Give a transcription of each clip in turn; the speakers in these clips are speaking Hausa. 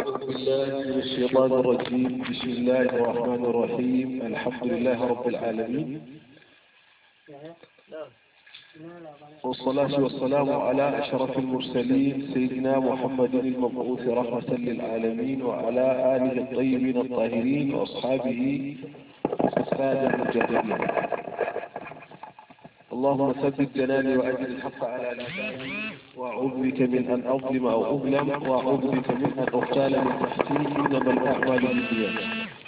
أعوذ بالله من الشيطان الرجيم بسم الله الرحمن الرحيم الحمد لله رب العالمين والصلاة والسلام على أشرف المرسلين سيدنا محمد المبعوث رحمة للعالمين وعلى آله الطيبين الطاهرين وأصحابه السادة المجاهدين اللهم ثبت جناني وأجل الحق على لساني وأعوذ بك من أن أظلم أو أظلم وأعوذ بك من أن أغتال من تحتي إنما الأعمال بالنيات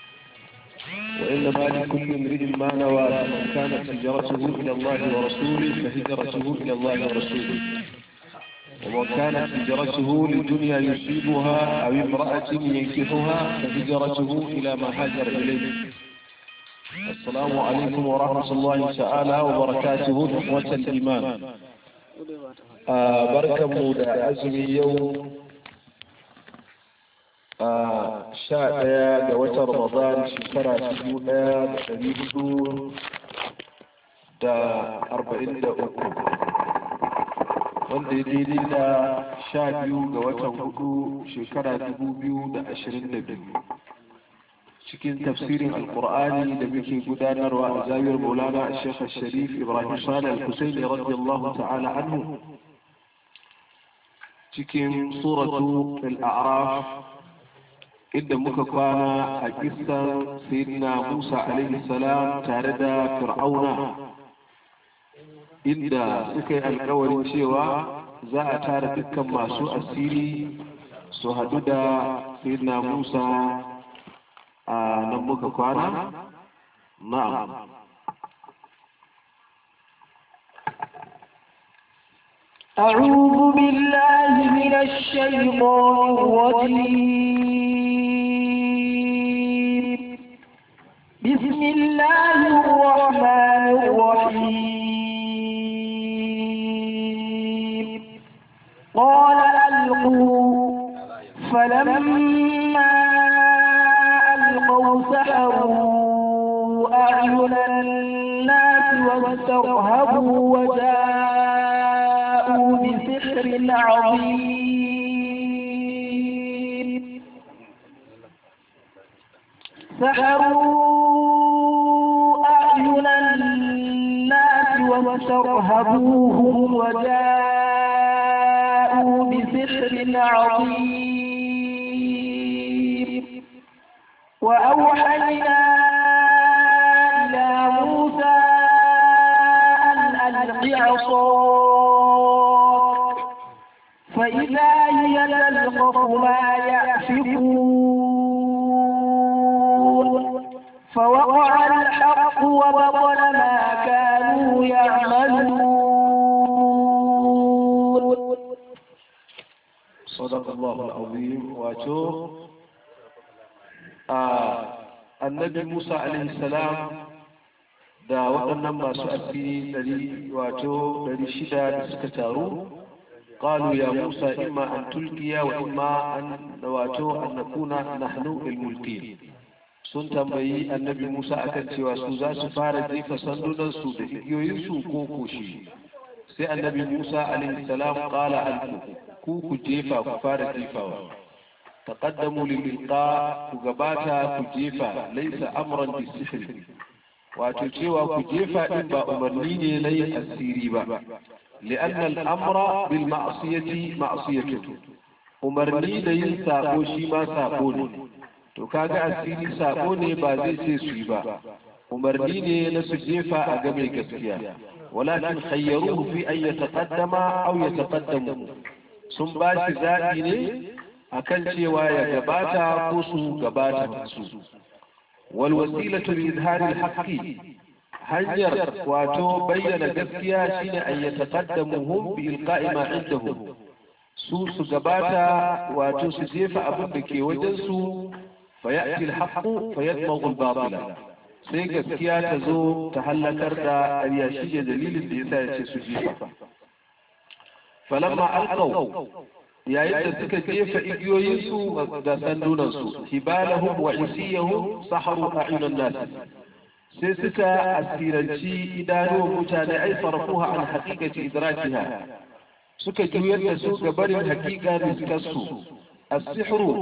وإنما لكل امرئ ما نوى من كانت هجرته إلى الله ورسوله فهجرته إلى الله ورسوله ومن كانت هجرته لدنيا يصيبها أو امرأة ينكحها فهجرته إلى ما هاجر إليه السلام عليكم ورحمة الله تعالى وبركاته إخوة الإيمان آه بركة مودة أزمي يوم آه شاء يا جوات رمضان شكرا سجودا شريكو دا أربعين دا أكو wanda ya daidai da sha biyu ga watan hudu shekara dubu biyu da ashirin da biyu cikin tafsirin alkur'ani da muke gudanarwa a zawiyar maulana a shekha sharif ibrahim salih al-husaini radiyallahu ta'ala anhu cikin suratu al-a'raf inda muka kwana a kisan sayyidina musa alaihi salam tare da fir'auna inda suka yi alkawarin cewa za a tara dukkan masu asiri su hadu da sayyidina musa a nan muka kwana na'am أعوذ بالله من الشيطان الرجيم بسم الله الرحمن الرحيم قال ألقوا فلما ألقوا سحروا أعين الناس واسترهبوا وجاءوا بسحر عظيم سحروا أعين الناس واسترهبوهم وجاءوا بسحر عظيم وأوحينا إلى موسى أن ألق عصاك فإذا هي تلقف ما يأفكون فوقع الحق وبطل ما كانوا يعملون صدق الله العظيم واتوه annabi Musa alaihi salam da waɗannan masu asiri ɗari wato ɗari shida da suka taru قالوا يا موسى إما أن تلقي وإما أن wato أن نكون نحن الملقين sun tambayi annabi Musa akan cewa su za su fara jefa sandunansu da igiyoyinsu ko koshi sai annabi Musa alaihi salam qala alku ku ku jefa ku fara jefawa تقدموا للإلقاء كجباتا كجيفا ليس أمرا بالسحر وتجيوا كجيفا إبا أمرنيني لي السيريبا لأن الأمر بالمعصية معصية أمرني لي ساقو شيما ساقوني to kaga asiri sako ne ba zai ce su yi ba umarni ne na su jefa a ga mai gaskiya walakin khayyaruhu fi an yataqaddama aw yataqaddamu sun ba shi zaɓi ne akan cewa ya gabata ko su gabata su wal wasilatu li izhari al haqqi hanyar wato bayyana gaskiya shine an yataqaddamuhum bi ilqa'i ma indahum su su gabata wato su jefa abin da ke wajen su fa ya'ti al haqqu fa yadmaghu al batila sai gaskiya ta zo ta hallakar da ƙarya shi ne dalilin da yasa ya ce su jefa falamma alqaw yayin da suka jefa igiyoyinsu da sandunansu hibalahum wa isiyahum saharu a'yunan nas sai suka asiranci idanuwan mutane ai farfuha an haqiqati idrakiha suka juyar da su ga barin haqiqa riskarsu as-sihru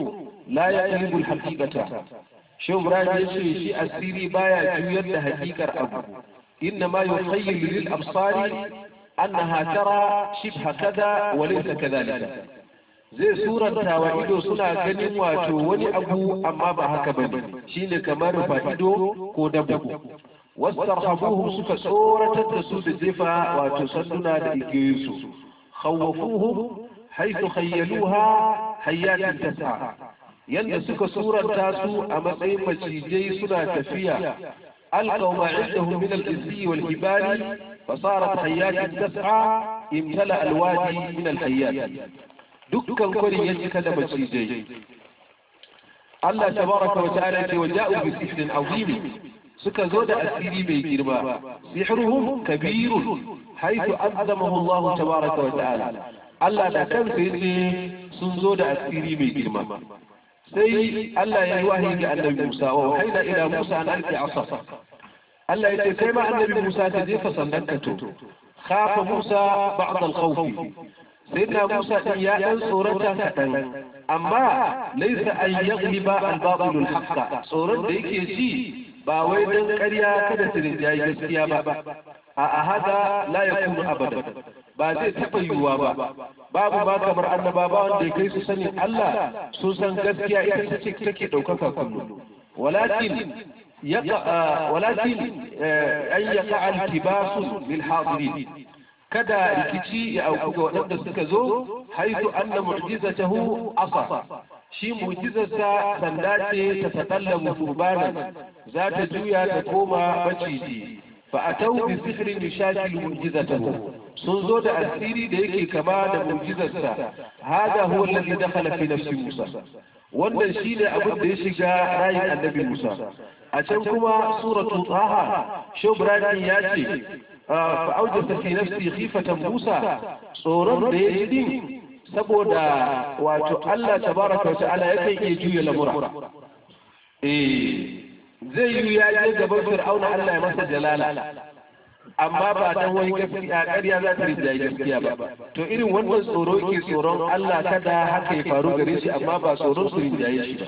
la yaqlibu al-haqiqata shehu ibrahim ya ce shi asiri baya juyar da hakikar abu inna ma yukhayyilu lil absari annaha tara shibha kaza wa laysa kadhalika zai suranta wa ido suna ganin wato wani abu amma ba haka bane shine kamar fa'ido ko dabbo wastarhabuhum suka tsoratar da su da jefa wato sanduna da igiyoyinsu khawwafuhum haythu khayyaluha hayatin tas'a yanda suka suranta su a matsayin macijai suna tafiya alqaw ma indahum min al-izzi wal hibali fasarat hayatin tas'a imtala al-wadi min al-hayat dukkan kwarin ya cika da macijai Allah tabaraka wa ta'ala ce wa ja'u bi sihrin azim suka zo da asiri mai girma sihruhum kabirun haythu azamahu Allah tabaraka wa ta'ala Allah da kansa yace sun zo da asiri mai girma sai Allah ya yi wahayi ga annabi Musa wa wahayna ila Musa an alqi asa Allah ya ce kai ma annabi Musa ta jefa sandan ka to khafa Musa ba'd al-khawf sayyidina Musa din ya dan tsorata kadan amma laysa an yaghliba al-batil al-haqqa tsoron da yake ji ba wai dan ƙarya kada su rinjayi gaskiya ba a hada la yakunu abada ba zai taɓa yiwuwa ba babu ba kamar annabawa wanda ya kai su sanin Allah sun san gaskiya ita ce take ɗaukaka kullum walakin walakin an yaqa al-tibasu lil hadirin kada rikici ya auku ga waɗanda suka zo haitu anna mu'jizatahu asa shi mu'jizarsa sanda ce ta tatallamu furbanan za ta juya ta koma maciji fa atau bi sihrin yashakil mu'jizatahu sun zo da asiri da yake kama da mu'jizarsa hada huwa alladhi dakhala fi nafsi Musa wannan shine abin da ya shiga rayin annabi Musa a can kuma suratu taha shubrani ya ce fa aujasa fi nafsi khifatan Musa tsoron da ya din saboda wato Allah tabaraka wa ta'ala yakan iya juya lamura eh zai yi ya je gaban fir'auna Allah ya masa jalala amma ba dan wani gaskiya ƙarya za ta rinjaye gaskiya ba to irin wannan tsoro yake tsoron Allah kada haka ya faru gare shi amma ba tsoron su rinjaye shi ba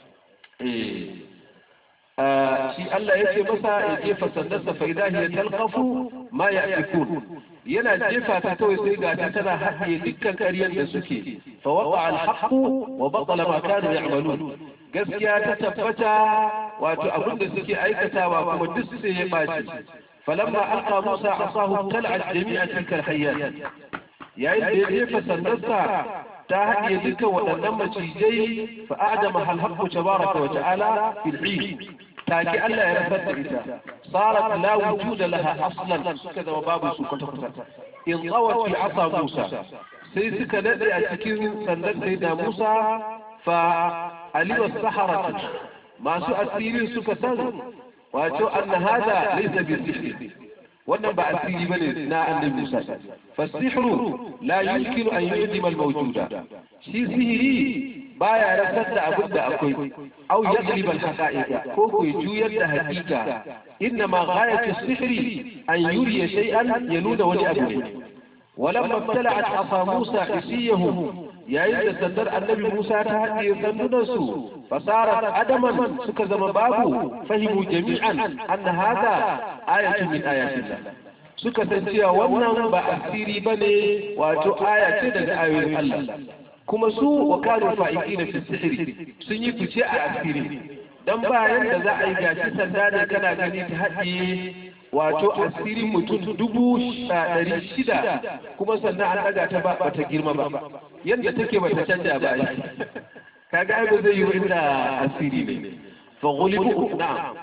eh shi Allah ya ce masa ya jefa sandarsa fa idan ya talqafu ma ya'fikun yana jefa ta kawai sai ga ta tana haɗiye dukkan ƙaryar da suke fa waqa al-haqq wa batala ma kanu ya'malun gaskiya ta tabbata wato abin da suke aikatawa kuma duk sai ya baci falamma alqa musa asahu tal'at jami'a tilka al-hayyat yayin da ya jefa sandarsa ta haɗiye dukkan waɗannan macijai fa adama hal haqqu tabaraka wa ta'ala fil 'id take Allah ya rasar da ita sarat la wujuda laha aslan suka zama babu su kwata kwata in tsawat fi asa Musa sai suka dade a cikin sandan sai da Musa fa aliwa sahara masu asirin suka san wato anna hada laysa bi sihri wannan ba asiri bane na annabi Musa fa sihru la yumkinu an yudima al mawjuda shi sihiri baya rasar da abin da akwai au yaglib al haqa'iqa ko ko juyar da hakika inna ma ghayatu sihri an yuriya shay'an yanuda wani abu ne ولما ابتلعت عصا موسى حسيهم يا إذا سندر النبي موسى تهدي سندنسو فصارت عدما سكزم بابو فهموا جميعا أن هذا آية من آيات الله suka san cewa wannan ba asiri ba ne wato aya ce daga ayoyin Allah kuma su wa kanu fa'iki na sihiri sun yi fice a asiri dan bayan da za a yi gashi sanda ne kana gani ta haɗiye wato asirin mutum dubu ɗari shida kuma sannan an ɗaga ta ba ta girma ba yadda take ba ta canja ba ai kaga ai ba zai yi inda asiri ne fa ghulibu na'am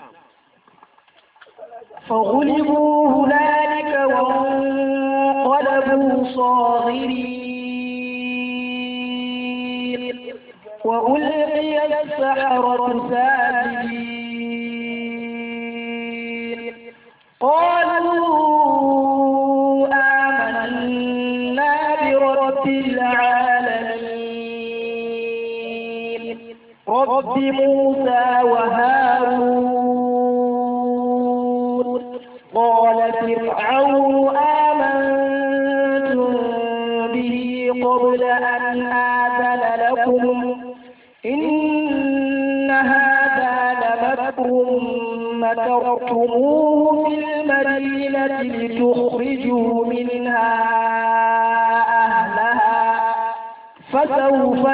فغلبوا هنالك وانقلبوا صاغرين وألقي السحرة ساجدين قالوا آمنا برب العالمين رب موسى وهارون قال فرعون آمنتم به قبل أن آذن لكم إن هذا لمكر مكرتموه في المدينة لتخرجوا منها أهلها فسوف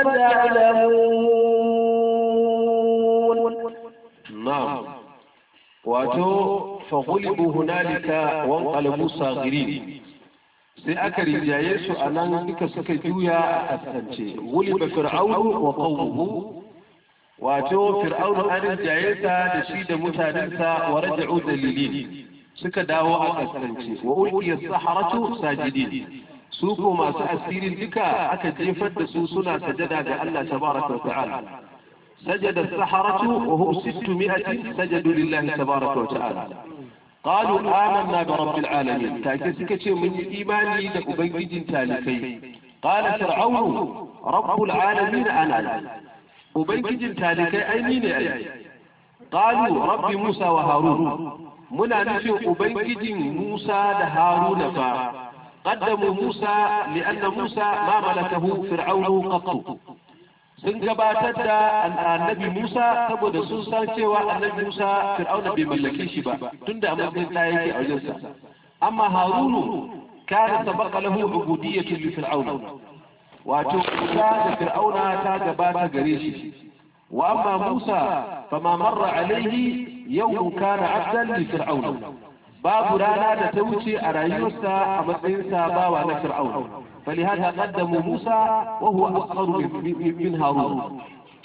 تعلمون نعم wato fagulibu hunalika wanqalabu sagirin sai aka rinjaye su a nan duka suka juya a kaskance guliba fir'aunu wa qawmuhu wato fir'aunu an rinjaye sa da shi da mutanensa wa raja'u dalilin suka dawo a kaskance wa ulqiya saharatu sajidin su ko masu asirin duka aka jefar da su suna sajada ga Allah tabaraka wa ta'ala سجد السحرة وهم ستمائة سجدوا لله تبارك وتعالى قالوا آمنا برب العالمين تاكسك من إيماني لأبيد تالكي قال فرعون رب العالمين أنا أبيد تالكي أي مين أي قالوا رب موسى وهارون منا نفي أبيد موسى لهارون فا قدموا موسى لأن موسى ما ملكه فرعون قط sun gabatar da annabi Musa saboda sun san cewa annabi Musa Fir'auna bai mallake shi ba tunda a matsayin ɗaya yake a wajensa amma Harunu kana sabaqa lahu ubudiyyatu li Fir'auna wato Musa da Fir'auna ta gabata gare shi wa amma Musa fama marra alaihi yawm kana abdan li Fir'auna babu rana da ta wuce a rayuwarsa a matsayinsa bawa na Fir'auna فلهذا قدموا موسى وهو أصغر من هارون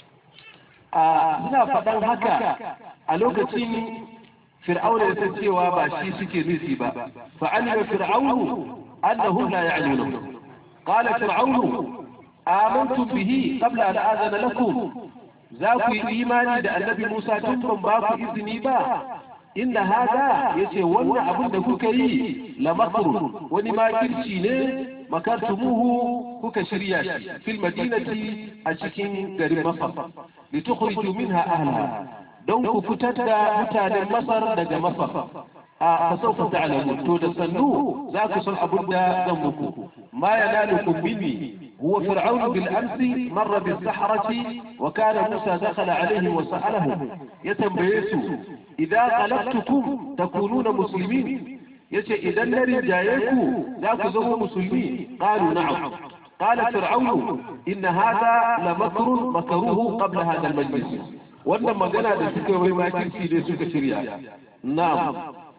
ina faɗan haka a lokacin fir'auna ya san cewa ba shi suke nufi ba fa'alima fir'aunu annahu la ya'lamu qala fir'aunu amantum bihi qabla an azana lakum za ku yi imani da annabi Musa tun ban ba ku izini ba inda hada yace wannan abin da kuka yi la makrun wani makirci ne makartumuhu kuka shirya shi fil madinati a cikin garin Masar li tukhriju minha ahlaha don ku fitar da mutanen Masar daga Masar a fasaufa ta'lamu to da sannu za ku san abin da zan muku ma yanalukum minni هو فرعون بالأمس مر بالسحرة وكان موسى دخل عليهم وسألهم يتنبيسوا إذا قلبتكم تكونون مسلمين yace idan na rinjaye ku za ku zama musulmi qalu na'am qala fir'aun inna hadha la makrun makaruhu qabla hadha al-majlis wannan magana da suka yi makirci ne suka shirya na'am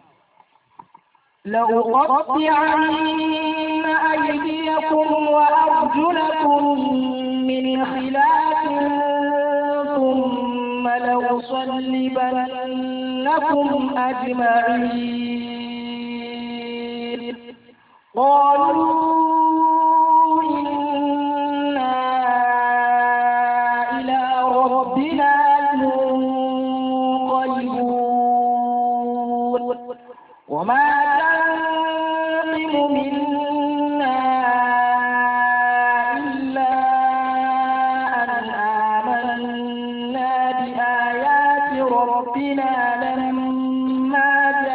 لأقطعن أيديكم وأرجلكم من خلاف ثم لأصلبنكم أجمعين قالوا إنا إلى ربنا منقلبون وما تنقم منا إلا أن آمنا بآيات ربنا لما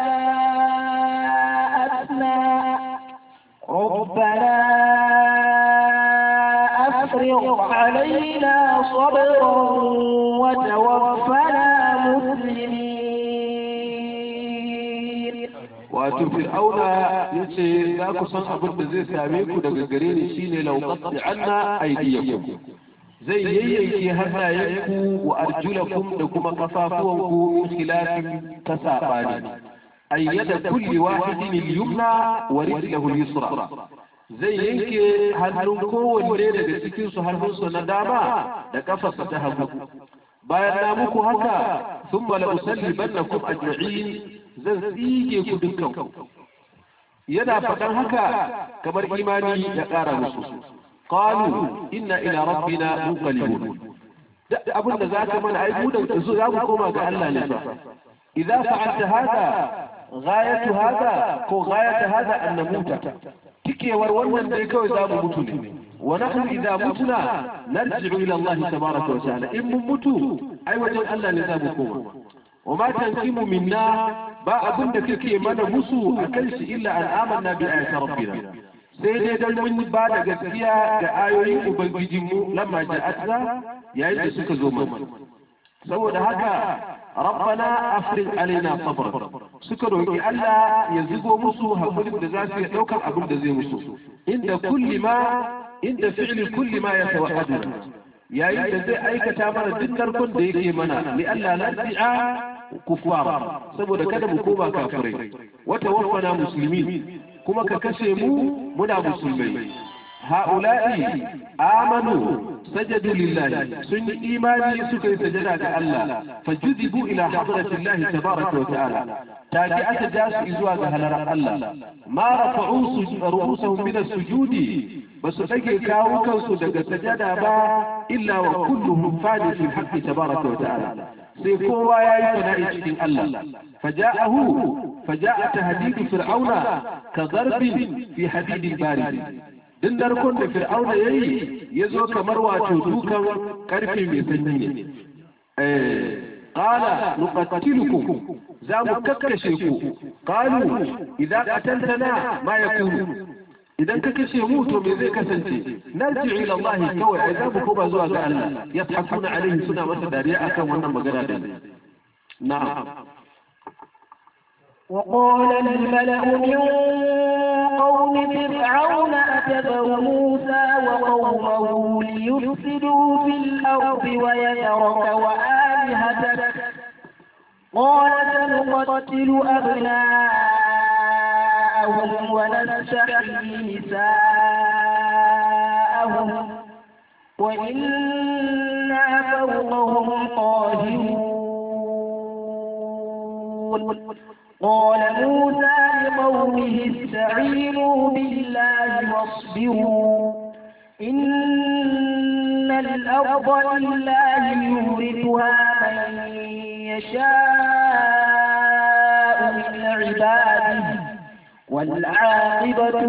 جاءتنا ربنا أفرغ علينا صبرا وتوفنا مسلمين wato fir'auna ya ce za ku san abin da zai same ku daga gare ni shine lauqatti anna aydiyakum zai yayyanke hannayenku wa arjulakum da kuma kafafuwanku min khilafin ta sabani ayyada kulli wahidin al-yumna wa rijluhu al-yusra zai yanke hannun kowanne daga cikin su hannunsa na dama da kafarsa ta hagu bayan na muku haka thumma la usallibannakum ajma'in zan tsige ku dukkan yana faɗan haka kamar imani ya ƙara musu qalu inna ila rabbina munqalibun duk abin da zaka mana ai mu da za mu koma ga Allah ne fa idza fa'alta hada ghayatu hada ko ghayatu hada an namuta tikewar wannan dai kawai za mu mutu ne wa nahnu idza mutuna narji'u ila Allah tabaaraka wa ta'ala in mun mutu ai wajen Allah ne za mu koma wa ma tanqimu minna ba abin da kake mana musu akan shi illa an amanna bi ayati rabbina sai dai dan mun ba da gaskiya ga ayoyin ubangijinmu lamma ja'atna yayin da suka zo mana saboda haka rabbana afrig alaina sabr suka roki Allah ya zugo musu hakurin da za su iya daukar abin da zai musu inda kulli ma inda fi'li kulli ma yatawahaduna yayin da zai aikata mana duk narkon da yake mana li Allah nasi'a kufara saboda kada mu koma kafirai wata waffana musulmi kuma ka kashe mu muna musulmai ha'ula'i amanu sajadu lillahi sun yi imani suka yi sajada ga Allah fajudibu ila hadratillahi tabaraka wa ta'ala take aka ja su zuwa ga halarar Allah ma rafa'u ru'usahum min as-sujudi basu dage kawo kansu daga sajada ba illa wa kulluhum fani fil haqqi tabaraka wa ta'ala sai kowa yayi fana'i cikin Allah faja'ahu faja'a tahdidu fir'auna ka darbin fi hadidil barid din narkon da fir'auna ya yi ya zo kamar wato dukan karfe mai sanyi ne qala nuqatilukum za mu kakkashe ku qalu idan qataltana ma yakunu idan ka kashe mu to me zai kasance narji ila Allah kawai ai za mu koma zuwa ga Allah yadhakuna alaihi suna masa dariya akan wannan magana da na'am وقال الملأ من قوم فرعون أتذر موسى وقومه ليفسدوا في الأرض ويذرك وآلهتك قال سنقتل أبناءهم ونستحيي نساءهم وإنا فوقهم قاهرون قال موسى لقومه استعينوا بالله واصبروا إن الأرض لله يورثها من يشاء من عباده والعاقبة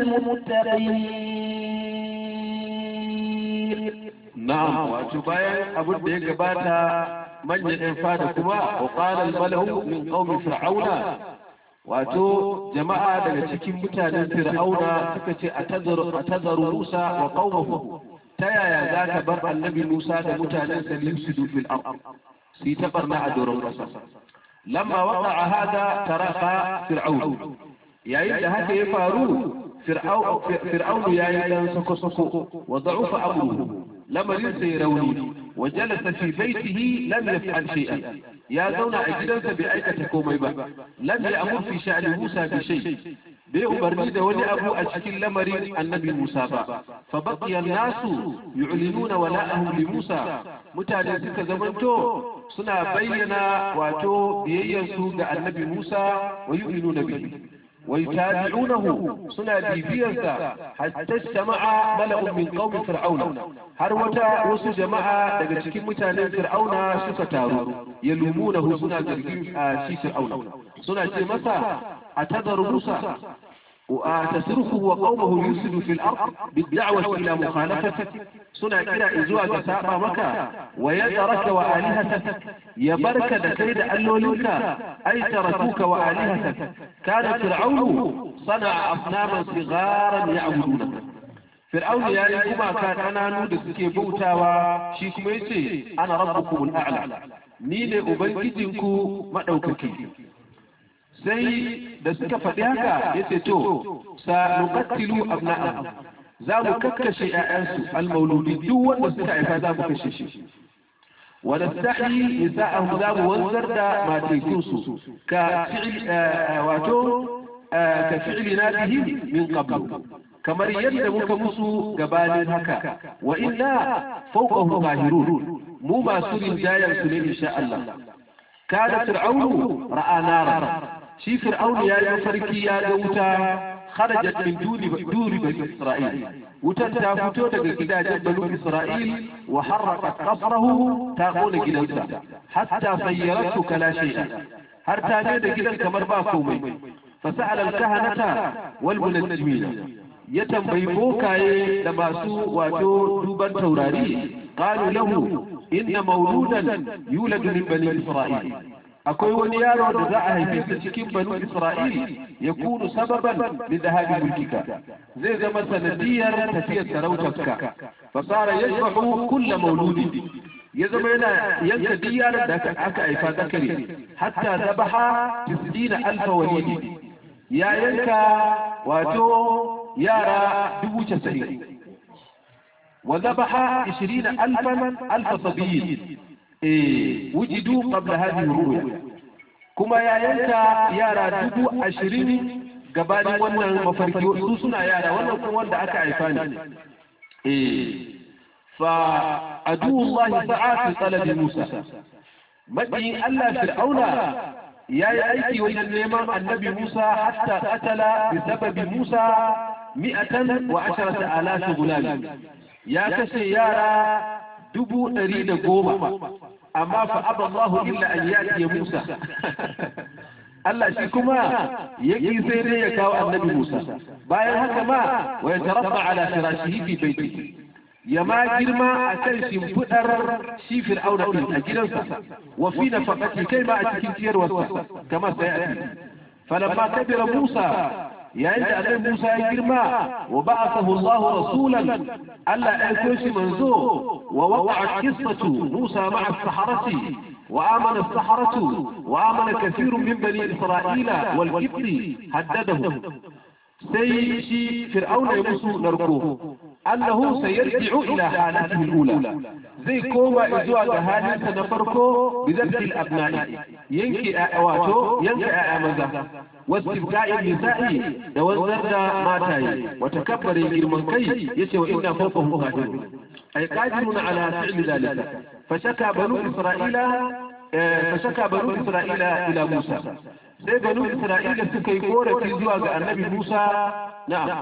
للمتقين na'am wato bayan abin da ya gabata manyan ɗan fada kuma wa qala al-malahu min qaumi fir'auna wato jama'a daga cikin mutanen fir'auna suka ce atazaru atazaru Musa wa qaumahu ta yaya zaka bar annabi Musa da mutanen sa limsidu fil ard si ta barna a doron kasa lamma waqa'a hada taraqa fir'aun yayin da haka ya faru fir'aun ya yi dan sako-sako wa da'ufa amruhu lamarin sai rauni wa jalasa fi baitihi lam yaf'al shay'an ya zauna a gidansa bai aikata komai ba lam ya'mur fi sha'ni Musa bi shay bai umarni da wani abu a cikin lamarin annabi Musa ba fa baqiya nasu yu'linuna wala'ahum li Musa mutane suka zamanto suna bayyana wato biyayyarsu ga annabi Musa wa yu'minuna bihi ويتابعونه سنة بيبيرسا حتى اجتمع ملأ من قوم فرعون هروتا وسو جماعة daga cikin mutanen Fir'auna suka taru yalumunahu suna zargin shi Fir'auna suna ce masa atadaru Musa وتسرخه وقومه يفسد في الأرض بالدعوة إلى مخالفتك سنة إلى إزواج سابا مكة ويدرك وآلهتك يبرك دكيد ألولك أي تركوك وآلهتك كان فرعون صنع أصناما صغارا يعبدونك فرعون يا كما كان أنا نود سكي بوتاوا شيكم يسي أنا ربكم الأعلى نيني أبنجدكم مدوككي sai da suka faɗi haka ya ce to sa nuqattilu abna'ahum za mu kakkashe ƴaƴansu almauludi duk wanda suka haifa za mu kashe shi wa nastahi nisa'ahum za mu wanzar da matekunsu ka fi'il wato ka fi'lina bihi min qablu kamar yadda muka musu gabanin haka wa inna fawqahum qahirun mu masu rinjayar su ne insha Allah kada fir'aunu ra'a nara shi fir'aunu ya yi farki ya ga wuta kharajat min duri duri bani isra'il wutar ta fito daga gidajen bani isra'il wa harraqat qasrahu ta kona gidansa hatta sayyaratu kala shay'a har ta ne da gidan kamar ba komai fasa'ala al-kahanata wal munajjimina ya tambayi bokaye da masu wato duban taurari qalu lahu inna mawludan yuladu min bani isra'il akwai wani yaro da za a haife sa cikin banu Isra'il ya kunu sababan li dhahabi mulkika zai zama sanadiyar tafiyar sarautarka fa sara yashbahu kull mauludi ya zama yana yanka duk yaron da aka aka haifa zakari hatta zabaha tisdina alfa walidi ya yanka wato yara dubu casa'in wa zabaha ishirina alfan alfa sabiyin eh wujidu qabla hadhihi ruya kuma ya yanka yara dubu ashirin gabanin wannan mafarki su suna yara wannan kuma wanda aka haifa ne eh fa adullahi sa'a fi talabi musa madi Allah fir'auna ya yi aiki wajen neman annabi musa hatta qatala bi sababi musa mi'atan wa asharata alafi gulami ya kashe yara dubu ɗari da goma amma fa aballahu illa an yati musa Allah shi kuma yake sai dai ya kawo annabi Musa bayan haka ma wa yatarabba ala firashihi fi baiti ya ma girma a kan shimfiɗar shi fir'auna ɗin a gidansa wa fi nafaqati kai ma a cikin ciyarwarsa kamar sai a falamma kabira Musa yayin da annabi Musa ya girma wa ba'athahu Allah rasulan Allah ya aiko shi manzo wa waqa'a qissatu Musa ma'a as-saharati وآمن السحرة وآمن كثير من بني إسرائيل والكبر هددهم sai shi fir'auna ya musu narko annahu sayarji'u ila halatihi al-ula zai koma zuwa ga halinsa na farko bi zabti al-abna'i yanke wato yanke ayya maza wasibga'i nisa'i da wanzar da mataye wa takabbarin girman kai yace wa inna fawqahum qadirun ay qadirun ala fi'li dhalika fashaka banu isra'ila fashaka banu isra'ila ila musa sai banu isra'ila suka yi korafi zuwa ga annabi musa na'am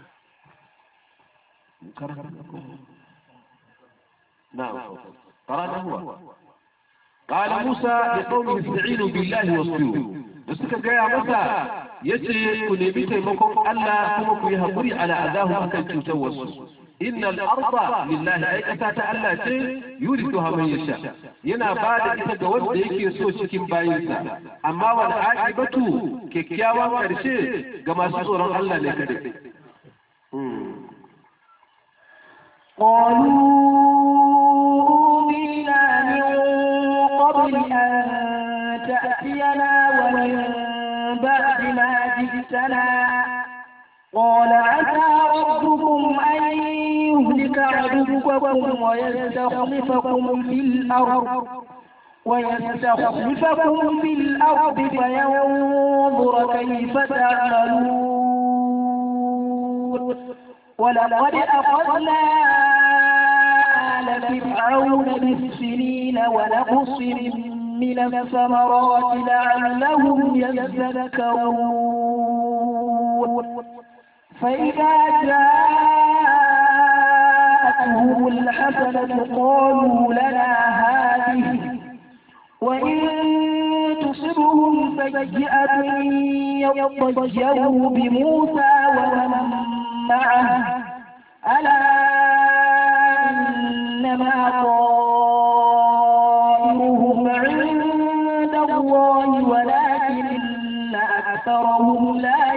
نعم قرأنا هو قال موسى لقومه استعينوا بالله واصبروا بس كان جاي مسا يجي كن يبي تيمكم الله كما كن يهقري على أذاه أكل توسوا إن الأرض لله أي أتات الله شيء يورثها من يشاء ينا بعد إذا جود يكي يسوع شكيم باينسا أما والعاقبة كيكياوا كرشي كما سورة الله لكده قالوا أوذينا من قبل أن تأتينا ومن بعد ما جئتنا قال عسى ربكم أن يهلك عدوكم ويستخلفكم في الأرض ويستخلفكم في الأرض فينظر كيف تعملون ولقد أخذنا آل فرعون بالسنين ونقص من الثمرات لعلهم يذكرون فإذا جاءتهم الحسنة قالوا لنا هذه وإن تصبهم سيئة يطيروا بموسى ومن معه ألا إنما طائرهم عند الله ولكن أكثرهم لا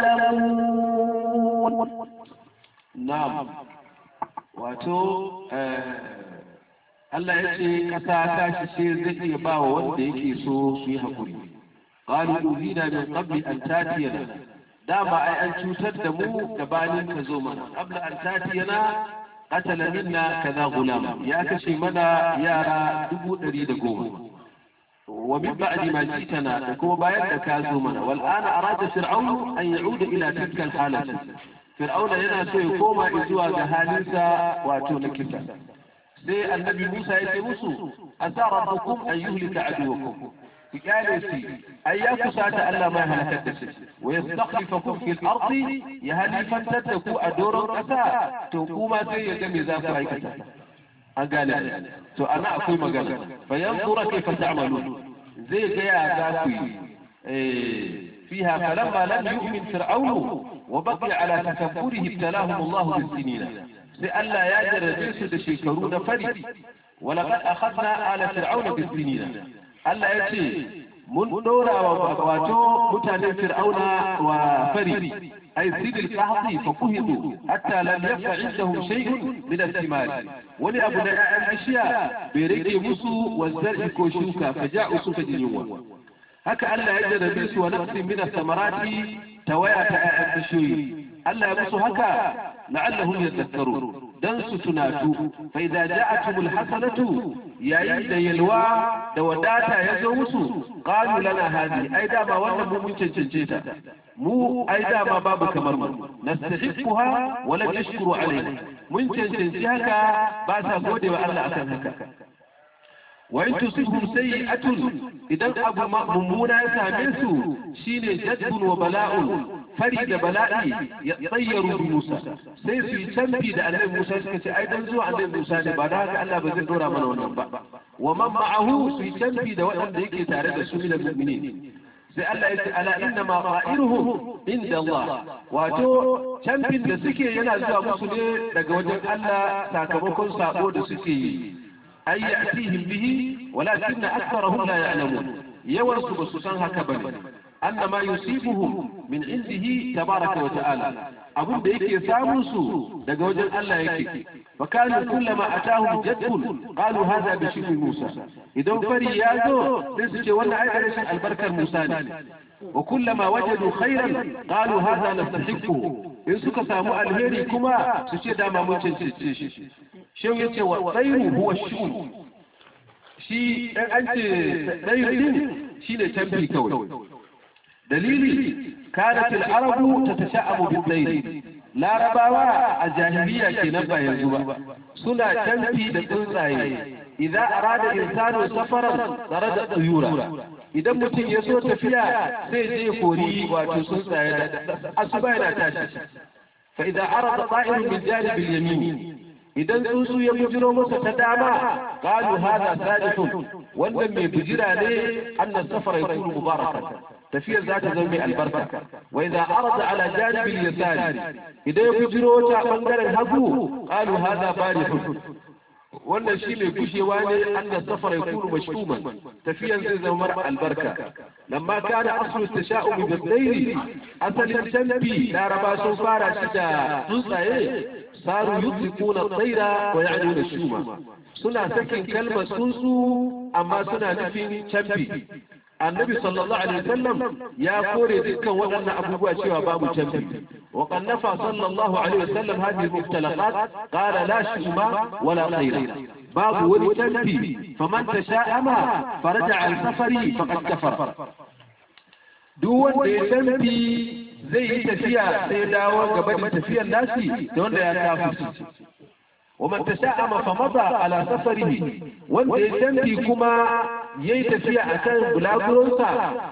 يعلمون نعم wato Allah ya ce ƙasa ta shi ce zai iya ba wa wanda yake so su yi haƙuri. Ƙalu uzina min qabli an tatiyana dama ai an cutar da mu gabanin ka zo mana qabla an tatiyana qatala minna kaza gulam ya kashe mana yara dubu ɗari da goma wa min ba'di ma jitana da kuma bayan da ka zo mana wal ana arada fir'aun an ya'uda ila tilka al halati fir'auna yana so ya koma zuwa ga halinsa wato na kisa sai annabi Musa ya ce musu asa rabbukum an yuhlika aduwakum ku kyale shi ai ya kusata Allah mai halakar da shi wa yastakhlifakum fil ardi ya halifantar da ku a doron kasa to kuma sai ya ga me za ku aikata an gane to ana akwai magana fa yanzura kayfa ta'malun zai ga ya za ku yi فيها فلما لم يؤمن فرعون وبقي على تكبره ابتلاهم الله بالسنين لئلا يجر جنس دشيكرون فري ولقد أخذنا آل فرعون بالسنين Allah ya ce mun ɗora wa wato mutanen fir'auna wa fari أي سيد القحط فقهدوا حتى لم يبق عندهم شيء من الثمار ولأبناء الأشياء بريك مسو والزرع كوشوكا فجاءوا سوف اليوم هكا ألا يجد بيس ونفس من الثمرات توايا البشوي ألا يمسوا هكا لعلهم يذكرون dan su tunatu fa idza ja'atuhum alhasanatu yayin da yalwa da wadata ya zo musu qalu lana hadi ai dama wannan mu mun cancance ta mu ai dama babu kamar mu nastahiquha wa la yashkuru alayna mun cancanci haka ba sa gode wa Allah akan haka wa in tusibhum sayi'atun idan abu mummuna ya same su shine jadbun wa bala'un fari da bala'i ya tsayyaru bi Musa sai su yi canfi da annabi Musa suka ce ai dan zuwa annabi Musa ne ba da haka Allah ba zai dora mana wannan ba wa man ma'ahu su yi canfi da waɗanda yake tare da su min al-mu'minin sai Allah ya ce ala inna ma qa'iruhum inda Allah wato canfin da suke yana zuwa musu ne daga wajen Allah sakamakon sabo da suke yi ay ya'tihim bihi walakin aktharuhum la ya'lamun yawan su ba su san haka bane أن ما يصيبهم من عنده تبارك وتعالى أبو da yake samun su daga wajen Allah yake fakanu kullama atahum jaddun qalu hadha bi shibhi Musa idan fari ya zo sai su ce wannan ai rashin albarkar Musa ne wa kullama wajadu khairan qalu hadha nastahiqu in suka samu alheri kuma su ce dama mun cancance shi shehu yace wa khairu huwa shu shi dan an ce khairu shine tambi kawai dalili kanat al-arabu tatasha'abu bil-layl larabawa a jahiliya kenan ba yanzu ba suna canfi da tsuntsaye idan arada insanu safaran tsare da tsuyura idan mutum ya so tafiya sai je kori wato tsuntsaye da asuba yana tashi fa idan arada ta'irun min janibil yamin idan tsuntsu ya bujiro masa ta dama qalu hada sadihun wannan mai bujira ne annas safara yakunu mubarakan tafiyar za ta zama mai albarka wa idza arada ala janibil yasari idan ya bujiro ta bangaren hagu qalu hada barihun wannan shi mai gushewa ne annas safara yakunu mashkuman tafiyar zai zama mara albarka lamma kana aslu tasha'um bil layli asalin canfi laraba sun fara shi da tsuntsaye saru yutliquna tsaira wa ya'nuna shuma suna sakin kalmar tsuntsu amma suna nufin canfi annabi sallallahu alaihi wasallam ya kore dukkan waɗannan abubuwa cewa babu canfi wa qannafa sallallahu alaihi wasallam hadhihi muftalaqat qala la shuma wala tsaira babu wani canfi faman tasha'ama faraja an safari faqad kafara duk wanda ya canfi zai yi tafiya sai dawo gaba da tafiyar nasi da wanda ya kafirci ومن تشاءم فمضى على سفره wanda ya canfi kuma yayi tafiya akan bulaguronsa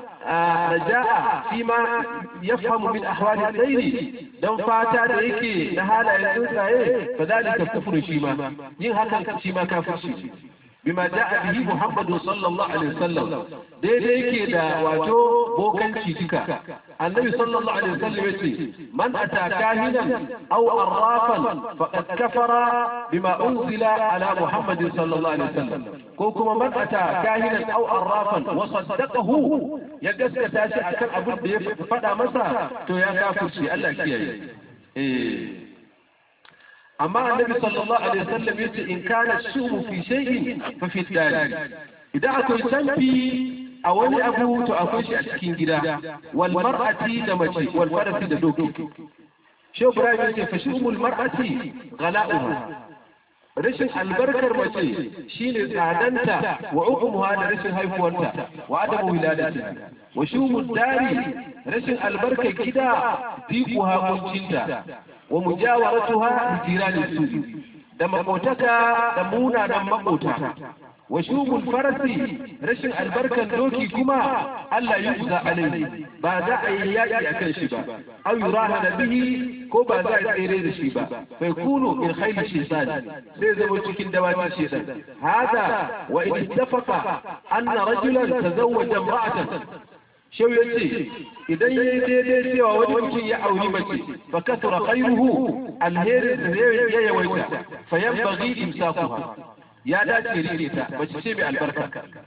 raja'a fi ma yafhamu min ahwali tsairi dan fata da yake na halayen tsuntsaye fa zalika kufru shi ma yin hakan shi ma kafirci bima ja'a bihi Muhammadu sallallahu alaihi wasallam daidai yake da wato bokanci duka annabi sallallahu alaihi wasallam yace man ata kahinan aw arrafan faqad kafara bima unzila ala Muhammad sallallahu alaihi wasallam ko kuma man ata kahinan aw arrafan wa saddaqahu ya gaskata shi akan abin da ya faɗa masa to ya kafirci Allah kiyaye eh amma annabi sallallahu alaihi wasallam yace in kana shumu fi shay'in fa fi dari idan akwai canfi a wani abu to akwai shi a cikin gida wal mar'ati da mace wal farasi da doki shehu ibrahim yace fa shumul mar'ati ghala'uha rashin albarkar mace shine tsadanta wa ukumuha da rashin haihuwarta wa adamu wiladati wa shumul dari rashin albarkar gida fiquha kuncinta wa mujawaratuha bi jirani su da makotaka da munanan makota wa shubul farasi rashin albarkan doki kuma Allah yi uza alai ba za a yi yaƙi a kan shi ba aw yuraha da bihi ko ba za a tsere da shi ba fa kunu min khayli shaytan sai zama cikin dawakin shaytan hada wa in ittafaqa anna rajulan tazawwaja imra'atan shau ya ce idan ya yi daidai cewa wani mutum ya auri mace fa kasura khairuhu alherin da ya yawaita fa yanbaghi imsakuha ya dace rike ta mace ce mai albarka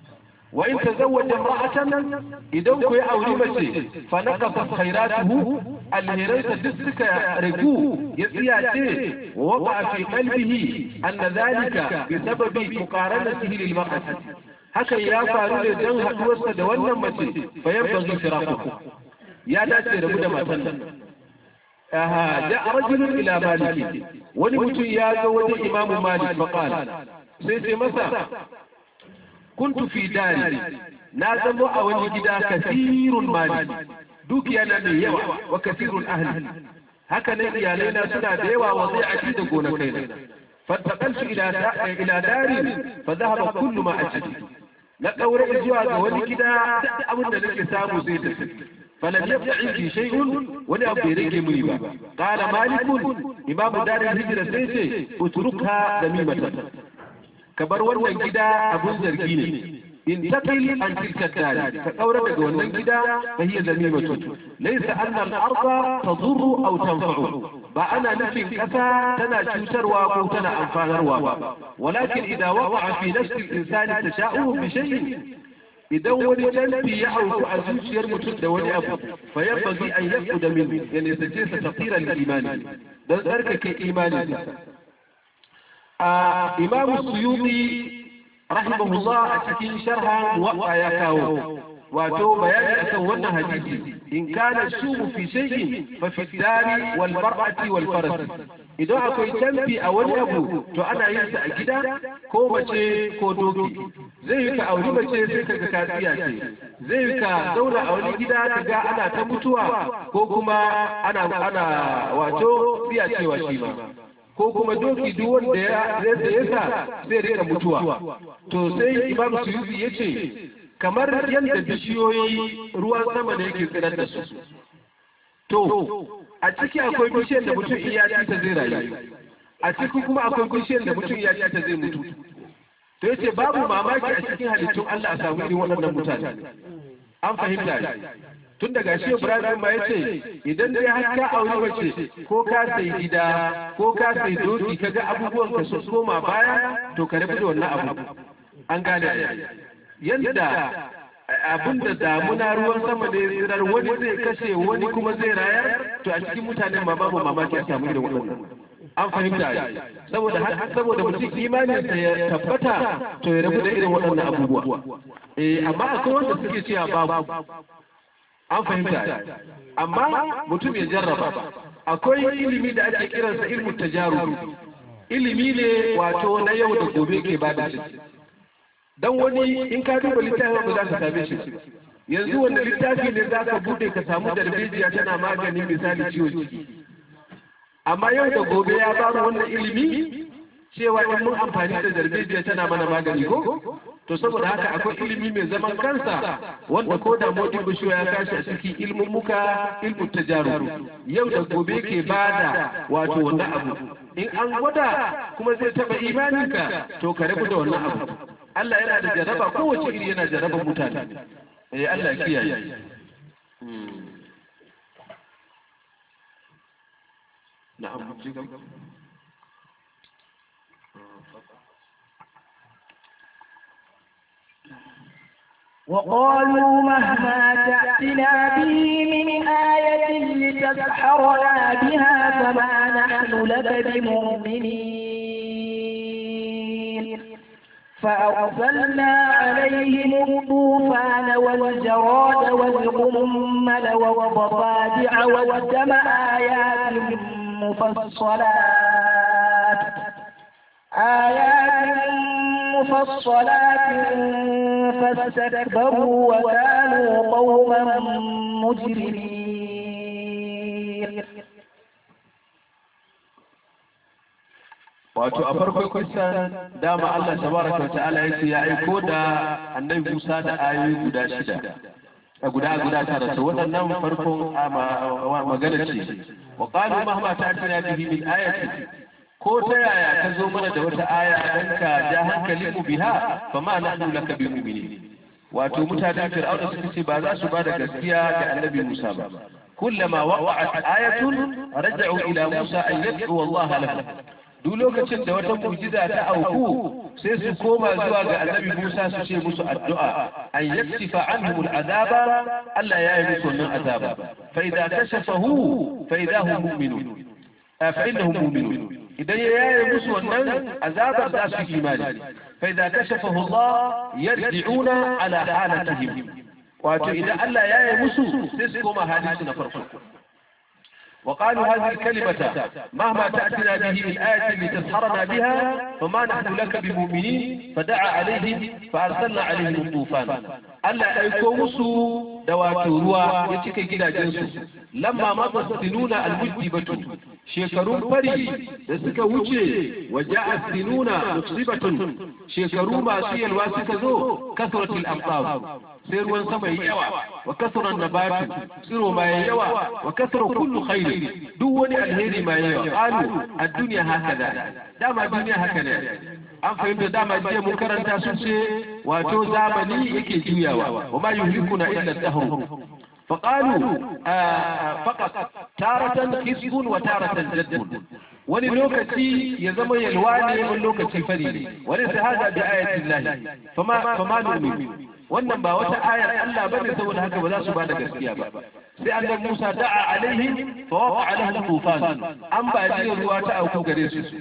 wa in tazawwaja imra'atan idan ku ya auri mace fa naqasa khairatuhu alheransa duk suka ragu ya tsiyace wa waqa fi qalbihi anna dhalika bi sababi muqaranatihi lil mar'ati hakan ya faru ne dan haduwarsa da wannan mace fa yanbaghi firaquhu ya dace rabu da matan nan aha ja rajulun ila maliki wani mutum ya zo wajen imamu malik fa qala sai sai masa kuntu fi dari na zamo a wani gida kasirun mali dukiya na mai yawa wa kasirun ahli haka nan iyalai na suna da yawa wa zai aji da gonakai na fantaqaltu ila ila dari fa dhahaba kullu ma aji na kaure zuwa ga wani gida duk abin da nake samu zai tafi فلم يبقى عندي شيء ولا أبدي رجل مريبا قال مالك إمام دار الهجرة سيسي اتركها ذميمة كبر wannan gida abun zargi ne in taqil an tilka dari ka kaura daga wannan gida fa hiya zamimatu laysa anna al-ardha tadurru aw tanfa'u ba ana nufin kasa tana cutarwa ko tana amfanarwa ba walakin idza waqa'a fi nafsi al-insani tasha'u bi shay'in idan wani canfi ya auku a zuciyar mutum da wani abu fa yanbaghi an yaquda min ya nisace sa tafsiran imani dan tsarkake imani a imamu suyuti rahimahullah a cikin sharha muwatta ya kawo wato bayani akan wannan hadisi in kana shubu fi shay'in fa fi dari wal mar'ati wal faras idan akwai canfi a wani abu to ana yin sa a gida ko mace ko doki zai yi ka auri mace sai ka ga kasiya ce zai yi ka zauna a wani gida ka ga ana ta mutuwa ko kuma ana ana wato biya cewa shi ma ko kuma doki duk wanda ya ya sa zai rika mutuwa to sai imam suyuti ya ce kamar yadda bishiyoyi ruwan sama ne yake tsirar da su to a ciki akwai bishiyar da mutum iya ci ta zai rayu a ciki kuma akwai bishiyar da mutum iya ci ta zai mutu to yace babu mamaki a cikin halittun Allah a samu irin waɗannan mutane an fahimta ne tun daga shi Ibrahim ma yace idan dai har ka aure mace ko ka sai gida ko ka sai doki kaga abubuwan ka sun koma baya to ka rabu da wannan abu an gane yadda abin da damuna ruwan sama ne tsirar wani zai kashe wani kuma zai rayar to a cikin mutanen ma babu mamaki a samu irin waɗannan an fahimta ne saboda saboda mutum imanin sa ya tabbata to ya rabu da irin waɗannan abubuwa eh amma akwai wanda suke cewa babu an fahimta ne amma mutum ya jarraba akwai ilimi da ake kiransa ilmu tajarub ilimi ne wato na yau da gobe ke bada shi dan wani in ka duba littafin ba za ka same shi yanzu wanda littafi ne za ka bude ka samu darbejiya tana maganin misali ciwon ciki amma yau da gobe ya ba mu wannan ilimi cewa in mun amfani da darbejiya tana mana magani ko to saboda haka akwai ilimi mai zaman kansa wanda ko da modin bishiyo ya kashi a cikin ilmin muka ilmin tajaru yau da gobe ke bada wato wannan abu in an gwada kuma zai taba imaninka to ka rabu da wannan abu Allah yana da jaraba kowace iri yana jaraba mutane eh Allah kiyaye na'am وقالوا مهما تأتنا به من آية لتسحرنا بها فما نحن لك بمؤمنين فأرسلنا عليهم الطوفان والجراد والقمل والضفادع والدم آيات مفصلات آيات مفصلات فاستكبروا وكانوا قوما مجرمين wato a farkon kusan dama Allah tabaraka wa ta'ala yace ya aiko da annabi Musa da ayoyi guda shida a guda guda tara to waɗannan farkon magana ce wa qalu mahma ta'tina bihi min ayati ko ta yaya ka zo mana da wata aya dan ka ja hankali mu biha fa ma nahnu laka bi mu'minin wato mutanen fir'auna suka ce ba za su ba da gaskiya ga annabi Musa ba kullama waqa'at ayatun raja'u ila Musa an yad'u Allah lahu duk lokacin da wata mu'jiza ta auku sai su koma zuwa ga annabi Musa su ce musu addu'a أن يكشف عنهم العذاب ألا يعرف من عذاب فإذا كشفه فإذا هم مؤمنون آه، فإنهم مؤمنون إذا يعرف من عذاب ذات إيمان فإذا كشفه الله يرجعون على حالتهم وإذا ألا يعرف سيسكم حديثنا فرقا وقالوا هذه الكلمة مهما تأتنا به من آية لتسحرنا بها فما نحن لك بمؤمنين فدعا عليهم فأرسلنا عليهم الطوفان ألا أيكومسوا دواتو روا يتكي جدا جنسو لما مضى السنون المجدبة shekarun fari da suka wuce waje a sinuna musibatun shekaru masu yalwa suka zo kasratul amsar sai ruwan sama yi yawa wa kasran nabatu tsiro ma yayi yawa wa kasra kullu khairi duk wani alheri ma yayi qalu ad-dunya hakaza dama duniya haka ne an fahimta dama jiya mun karanta sun ce wato zamani yake juyawa wa ma yuhlikuna illa ad-dahr فقالوا آه فقط تارة كسب وتارة جد wani lokaci ya zama yalwa ne wani lokaci fari ne wani sa hada bi ayatin lahi fama fama nu'min wannan ba wata ayar Allah bane saboda haka ba za su bada gaskiya ba sai annabi Musa da'a alaihim fa waqa lahum tufan an ba ji ruwa ta auku gare su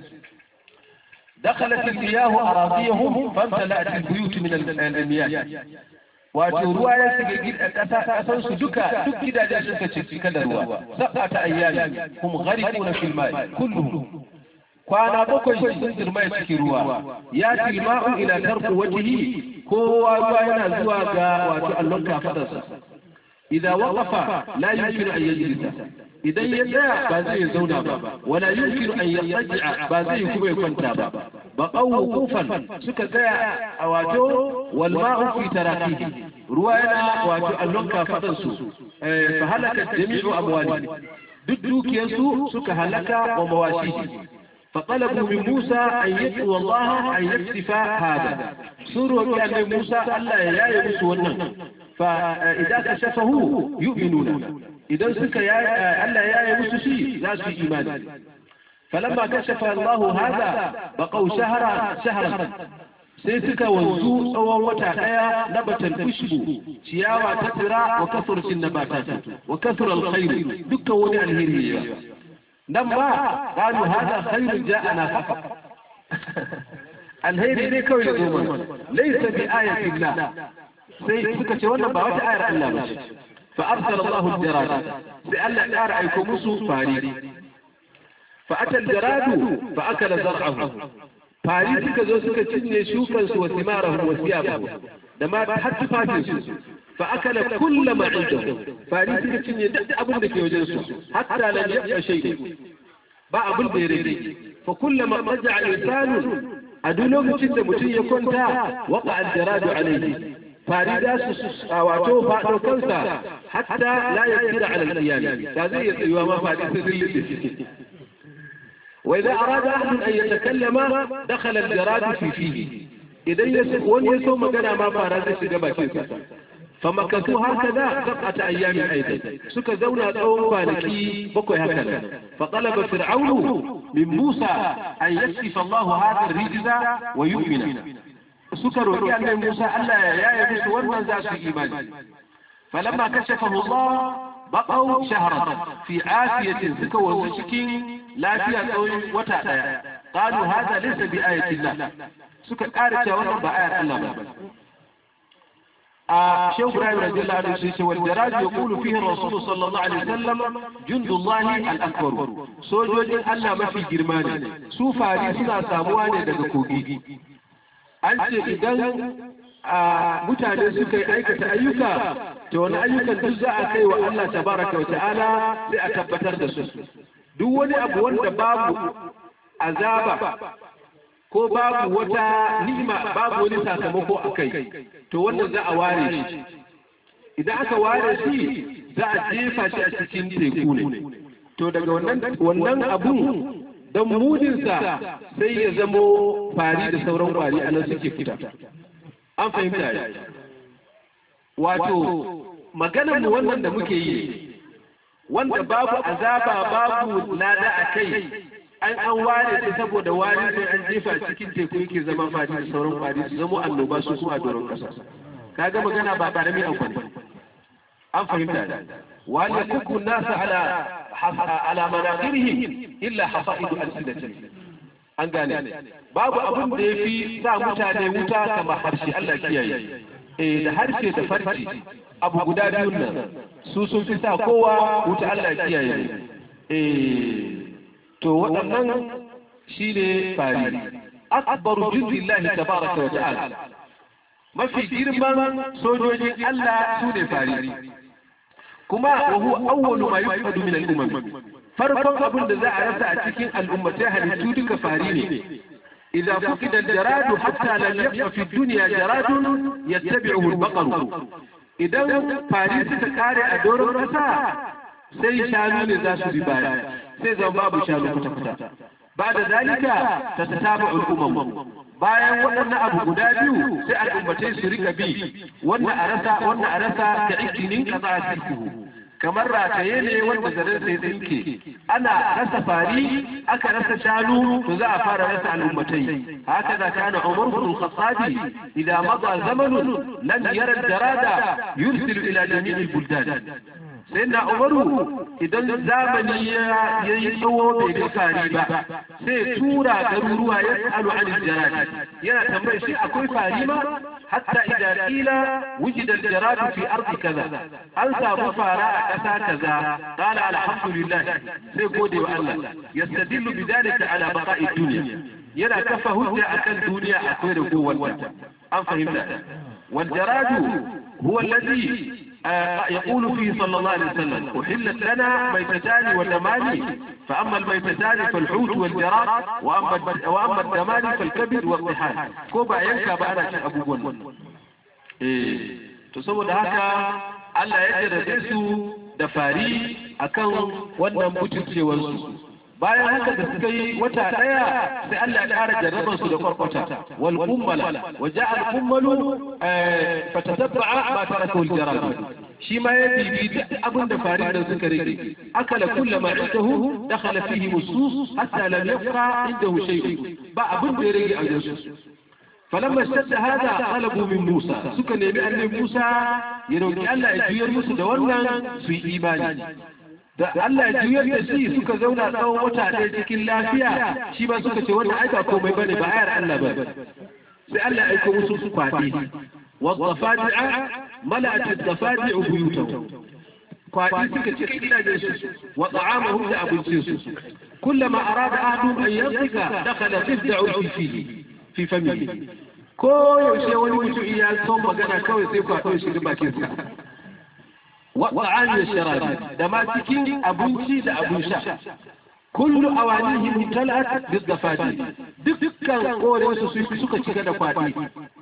دخلت المياه أراضيهم فامتلأت البيوت من المياه wato ruwa ya shiga gida ƙasa ƙasar su duka duk gidajen suka ce cika da ruwa saba ta ayyami hum gharibuna fil ma'i kulluhum kwana bakwai sun girma ya cikin ruwa ya tilma'u ila tarku wajhi kowa ruwa yana zuwa ga wato allon kafadarsa idan waqafa la yumkinu an yajlisa idan ya tsaya ba zai zauna ba wala yumkinu an yarji'a ba zai kuma ya kwanta ba baqaw wuqufan suka tsaya a wato wal ma'u fi tarakihi ruwa yana wato allon kafadan su fa halaka jami'u amwali duk dukiyarsu suka halaka wa mawashihi فطلبوا من موسى أن يدعو الله أن يكشف هذا سورة كان موسى ألا يا يبس ونن فإذا كشفه يؤمنون إذا سك يا ألا يا يبس شيء لا في إيمان فلما كشف الله هذا بقوا شهرا شهرا sai suka wanzu tsawon wata ɗaya na batan kushbu ciyawa ta tsira wa kasurcin na batata wa kasur alkhairu dukkan wani alheri ya nan ba qalu hada khairun ja'ana faqa alheri ne kawai da zo mana laysa bi ayatin la sai suka ce wannan ba wata ayar Allah ba fa arsala Allah al-jarad sai Allah ya ƙara aiko musu fari fa atal jaradu fa akala zar'ahu fari suka zo suka cinye shukan su wa simarahu wa siyabahu da ma har tufafin su fa akala kullu ma indahu fari suka cinye duk abin da ke wajen su hatta lam yabqa shay'un ba abin da ya rage fa kullama raja'a insanu a duk lokacin da mutum ya kwanta waqa al-jaradu alayhi fari da su wato faɗo kansa hatta la yasira ala al-qiyam da zai iya tsayuwa ma fari sai zai وإذا أراد أحد أن يتكلم دخل الجراد في فيه إذا يسوون يسوم مجانا ما فارد سجبا كيسا فمكثوا هكذا سبعة أيام أيضا سك زونا أو فانكي بكوي هكذا فطلب فرعون من موسى أن يكشف الله هذا الرجز ويؤمن سكر وكان موسى ألا يا يبس ورنا ذات إيمان فلما كشفه الله بقوا شهرا في عافية سكوا وشكين لا فيها قول وتعالى قالوا هذا ليس بآية الله سكا قارتا وانا بآية الله آه شيخ إبراهيم رضي الله عنه سيسي والدراج يقول فيه الرسول صلى الله عليه وسلم جند الله الأكبر سوجوج الله ما في جرماني سوفا لي سنا سامواني daga kogi an ce idan mutane suka yi aikata ayyuka to wani ayyukan duk za a kai wa Allah tabaraka wa ta'ala sai a tabbatar da su duk wani abu wanda babu azaba ko babu wata ni'ima babu wani sakamako a kai to wannan za a ware shi idan aka ware shi za a jefa shi a cikin teku ne to daga wannan abun don mudinsa sai ya zamo fari da sauran kwari a nan suke fita an fahimta ya wato maganar mu wannan da muke yi wanda babu azaba babu lada a kai an an ware shi saboda wari sai an jefa cikin teku yake zama fadi da sauran fadi su zama annoba su kuma a doron kasa kaga magana ba karami abu ne an fahimta ne wal yakubbu an-nas ala ala manaqirihim illa hasaidu alsinatihim an gane babu abin da yafi sa mutane wuta kamar harshe Allah kiyaye eh da harshe da farci abu guda biyun nan su sun fi sa kowa wuta Allah kiyaye eh to waɗannan shine fari akbaru jundillahi tabaraka wa ta'ala mafi girman sojojin Allah su ne fari kuma wa huwa awwalu ma yufadu min al-umam farkon abin da za a rasa a cikin al'ummatai halittu duka fari ne إذا فقد الجراد حتى لم يبق في الدنيا جراد يتبعه البقر إذا فارس تكاري أدور الرسا سي شانو لذات ببايا سي زنباب شانو كتا بعد ذلك تتتابع الأمم bayan waɗannan abu guda biyu sai al'ummatai su rika bi wannan a rasa wannan a rasa ka ikinin kaza a kamar rataye ne wanda zaren sai tsinke ana rasa fari aka rasa shanu to za a fara rasa al'ummatai haka da kana umar bin khattabi idan maza zamanun lam yara jarada yursilu ila jami'il buldan sai na umaru idan zamani ya yi tsawo bai ga fari ba sai tura garuruwa ya tsalu an jaradi yana tambayar shi akwai fari ma hatta idan kila wujida jaradu fi ardi kaza an samu fara a ƙasa kaza qala alhamdulillah sai gode wa Allah yastadillu bidalika ala baqa'i dunya yana kafa hujja akan duniya akwai da kowanta an fahimta wal jaradu huwa alladhi يقول فيه صلى الله عليه وسلم أحلت لنا ميتتان ودمان فأما الميتتان فالحوت والجراد وأما وأما الدمان فالكبد والطحال كوبا ينكا بأنا أبو بن إيه تصور هكا Allah ya jarrabe su da fari akan wannan mutuncewarsu bayan haka da suka yi wata ɗaya sai Allah ya ƙara jarrabar su da kwarkwata wal kummala wa ja'a al kummalu fa tatabba'a ma taraka al jarab shi ma ya bibi duk abin da farin da suka rike akala kullu ma indahu dakhala fihi musus hatta lam yabqa indahu shay'un ba abin da ya rage a jinsu فلما اشتد هذا طلبوا من موسى suka nemi annabi Musa ya roki Allah ya juyar musu da wannan su yi imani da Allah ya juyar da shi suka zauna tsawon wata ɗaya cikin lafiya shi ba suka ce wannan aika komai bane ba ayar Allah ba sai Allah ya aiko musu su kwaɗi والضفادع ملأت الضفادع بيوتهم kwaɗi suka cika gidajen su wa ta'amahum da abincin su kullama arada ahadum an yanzika dakhala bid'u fihi fi famihi ko yaushe wani mutum iya son magana kawai sai kwaɗo shi bakin sa وطعام الشراب دما cikin abinci da abin sha kullu awanihim imtala'at biddafati dukkan koren su suka cika da kwadi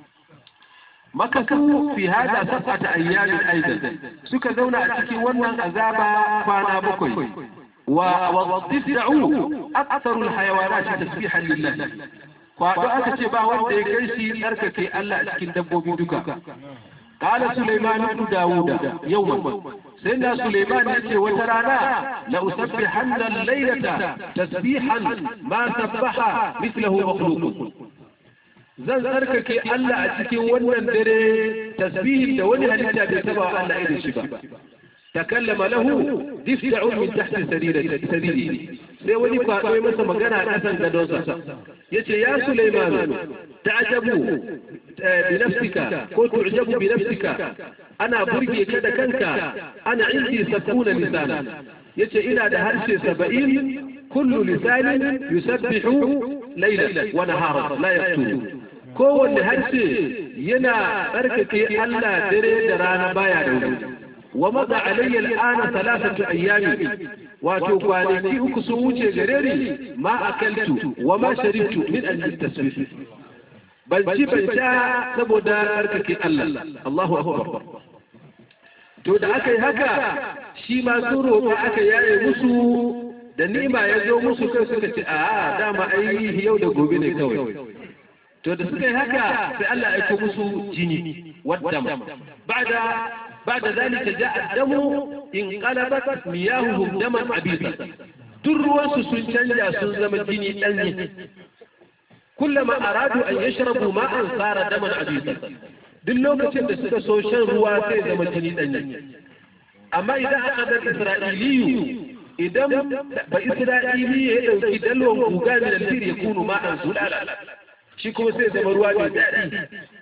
makasu fi hada sab'ata ayyamin aidan suka zauna a cikin wannan azaba kwana bakwai wa wadifa'u aktharu alhayawanat tasbihan lillah kwado aka ce ba wanda ya kai shi tsarkake Allah a cikin dabbobi duka قال سليمان بن داود يوما سيدنا سليمان يأتي وترانا لأسبحن الليلة تسبيحا ما سبح مثله مخلوق zan tsarkake Allah a cikin wannan dare tasbihin da wani halitta bai taba Allah irin shi ba takallama lahu difda'un min tahti sariri sai wani kwado ya masa magana a kasan gadonsa yace ya Sulaiman ta'jabu bi nafsika ko tu'jabu bi nafsika ana burge ka da kanka ana indi sakuna lisana yace ina da harshe 70 kullu lisanin yusabbihu laylan wa naharan la yaqtu kowanne harshe yana tsarkake Allah dare da rana baya da wuri wa maza alayya al'ana thalathatu ayyami wato kwanaki uku sun wuce gare ni ma akaltu wa ma sharibtu min an tasbih ban ci ban sha saboda tsarkake Allah Allahu akbar to da aka yi haka shi ma su roƙa aka yaye musu da nima ya zo musu kai suka ce a dama ai yau da gobe ne kawai to da suka yi haka sai Allah ya aiko musu jini waddam ba'da ba'da zalika ja'a damu in qalabat miyahuhum daman abisa duk ruwansu sun canja sun zama jini danye kullama aradu an yashrabu ma'an sara daman abisa duk lokacin da suka so shan ruwa sai zama jini ɗanye amma idan aka dar isra'iliyu idan ba isra'ili ya ɗauki dalwan guga min alfir ya kunu ma'an zulala shi kuma sai zama ruwa mai daɗi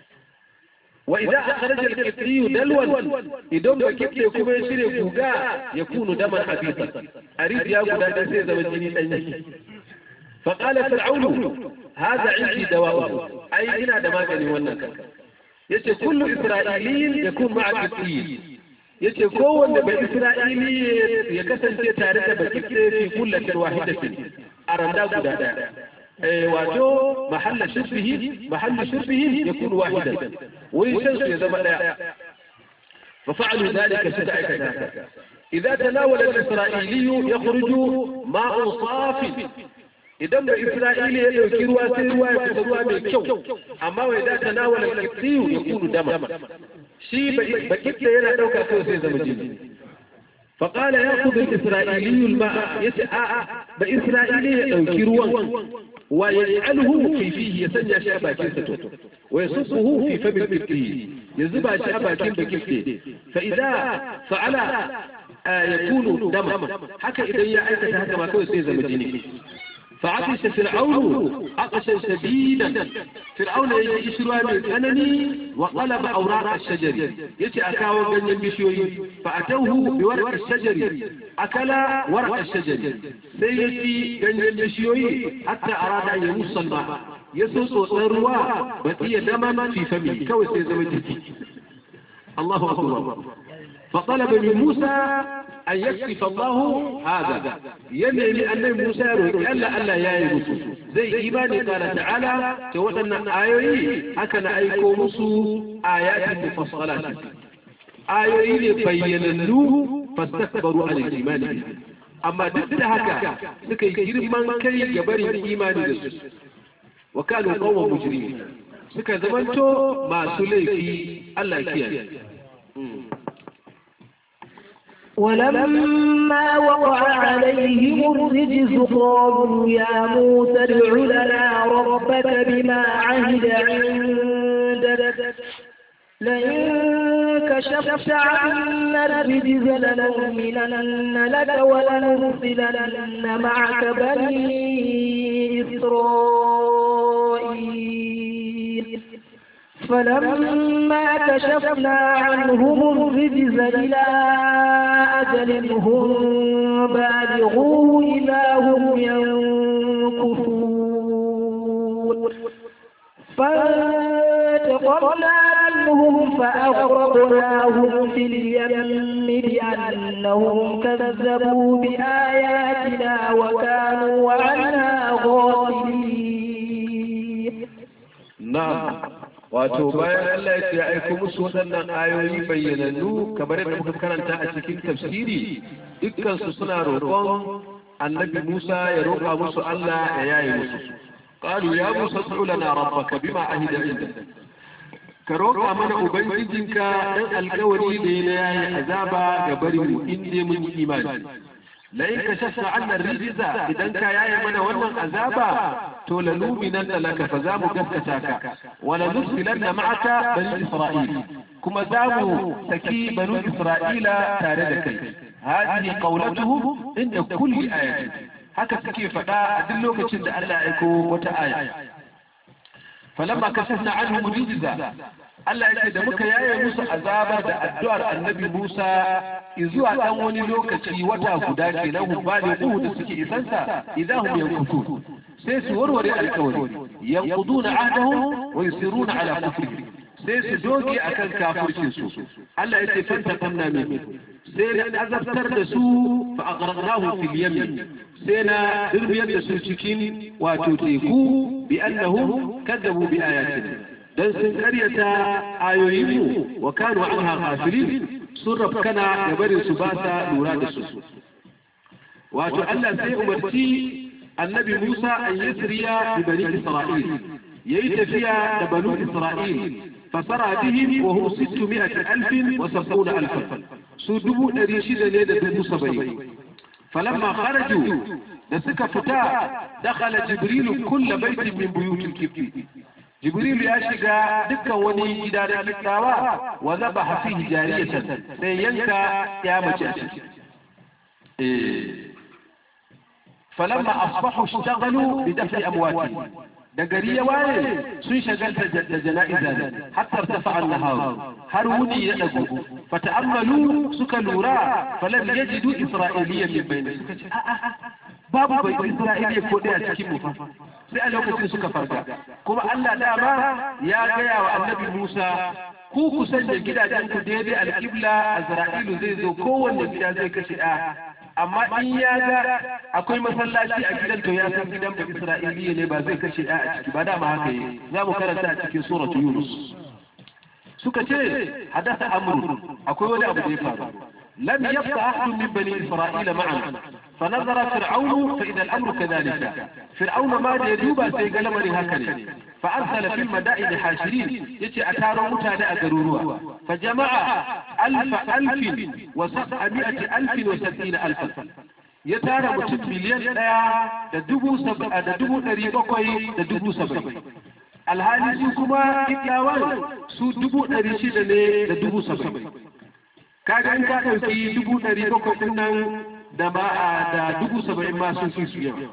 wa idan aka rage alkifriyu dalwan idan ba kifte kuma ya shirya guga ya kunu daman habisa a rijiya guda ɗaya sai zama jini ɗanye فقال فرعون هذا عندي دواء أي إنا دماغني ونك يتي كل إسرائيلي يكون مع الكفريين yace kowanne bai isra'ili ya kasance tare da bakifte fi kullatin wahidatin a randa guda daya eh wato mahalla shirbihi mahalla shirbihi yakun wahidan wai shan su ya zama daya fa fa'alu dhalika suka aikata haka idza tanawala al-isra'ili yakhruju ma'un safi idan da isra'ili ya ɗauki ruwa sai ruwa ya fita ruwa mai kyau amma wai da ta nawala kiftiyu ya kunu dama shi ba kifta yana ɗauka kawai sai zama jini فقال يأخذ الإسرائيلي الماء يسعى بإسرائيلي ينكرون ويجعله في فيه يسنى شابا كنسته ويصفه في فم الكفته يزبع شابا كن بكفته فإذا فعل آه يكون دما حكى إذا يأتت هكذا ما كوي سيزم الجنين فعطش فرعون عطشا شديدا فرعون يجي شروع من أنني وقلب أوراق الشجر يجي أكاو بن بشوي فأتوه بورق الشجر أكل ورق الشجر سيجي بن بشوي حتى أراد أن يمص الماء يسوس الروا بقي دما في فمه كوي سيزوجتي الله أكبر فطلب من موسى أن يكشف الله هذا ينمي أن موسى ألا ألا يا يوسف زي إيماني قال تعالى توتنا آيوي أكن أيكو مسو آيات مفصلات آيوي بيننوه فاستكبروا عن الإيمان به أما ضد هكا سكي جرمان كي يبري الإيمان به وكانوا قوم مجرمين suka zamanto masu laifi Allah kiyaye ولما وقع عليهم الرجز قالوا يا موسى ادع لنا ربك بما عهد عندك لئن كشفت عنا الرجز لنؤمنن لك ولنرسلن معك بني إسرائيل فلما كشفنا عنهم الرجز إلى أجل هم بالغوه إذا هم ينكثون فانتقمنا منهم فأغرقناهم في اليم بأنهم كذبوا بآياتنا وكانوا عنها غافلين نعم wato bayan Allah ya aiko musu waɗannan ayoyi bayyanannu kamar yadda muka karanta a cikin tafsiri dukkansu suna roƙon annabi Musa ya roƙa musu Allah ya yaye musu qalu ya Musa ud'u lana rabbaka bima ahida inda ka roƙa mana ubangijinka dan alƙawari da ya yaye azaba ga bari mu inda mun yi imani لئن كشفت عنا الرجز إذا كا يا من ونن عذابا تولنؤمنن لك فزام قسكتاك ولنرسلن معك بني إسرائيل كما زاموا سكي بنو إسرائيل تاردك هذه قولته عند كل آية haka suke faɗa a duk lokacin da Allah ya aiko wata aya falamma kashafna anhum rijza Allah ya ce da muka yaye musu azaba da addu'ar annabi Musa zuwa dan wani lokaci wata guda ke nan hubali uhu da suke isansa idan hum yankutun sai su warware alkawari yanquduna ahdahum wa yusiruna ala kufrihim sai su doge akan kafircin su Allah ya ce fantaqamna min sai na azabtar da su fa aghraqnahu fil yamin sai na dirbiyar da su cikin wato teku bi annahum kadzabu bi ayatina dan sun karyata ayoyinmu wa kanu anha ghafilin sun rafkana da barin su ba sa lura da su wato Allah sai umarci annabi Musa an yasriya bi bani Isra'il yayi tafiya da banu Isra'il fasara bihim wa hum 600000 wa 70000 su dubu ɗari shida ne da dubu saba'in falamma kharaju da suka fita dakhala jibrilu kulla baitin min buyutil kibti jibril ya shiga dukkan wani gida da kitawa wa zabaha fihi jariyatan sai yanka ya mace a ciki eh falamma asbahu ishtaghalu bi daf'i amwati da gari ya waye sun shagalta da jana'iza ne hatta tafa an-nahar har wuni ya dago fata'ammalu suka lura falam yajidu isra'iliyyan min bayni suka ce a'a babu bai isra'iliya ko daya cikin mu fa sai a lokacin suka farga kuma Allah dama ya gaya wa annabi Musa ku ku sanya gidajen ku daidai alƙibla Azra'ilu zai zo kowanne gida zai kashe ɗa amma in ya ga akwai masallaci a gidan to ya san gidan ba Isra'iliya ne ba zai kashe ɗa a ciki ba dama haka yi za mu karanta a cikin suratu Yunus suka ce hadasa amru akwai wani abu da ya faru lam yabqa ahadun min bani isra'ila ma'an فنظر فرعون فإذا الأمر كذلك فرعون ما يدوب سيقل من هكذا فأرسل في المدائن حاشرين يتي أتارو متانا أقروروا فجمع ألف ألف وسبعمائة ألف وستين ألفا يتارى متن مليون da dubu saba da dubu ɗari bakwai da dubu saba'in alhali su kuma iklawan su dubu ɗari shida ne da dubu saba'in kaga in ka ɗauki dubu ɗari bakwai ɗin nan da ba a da dubu saba'in ma sun fi su yawa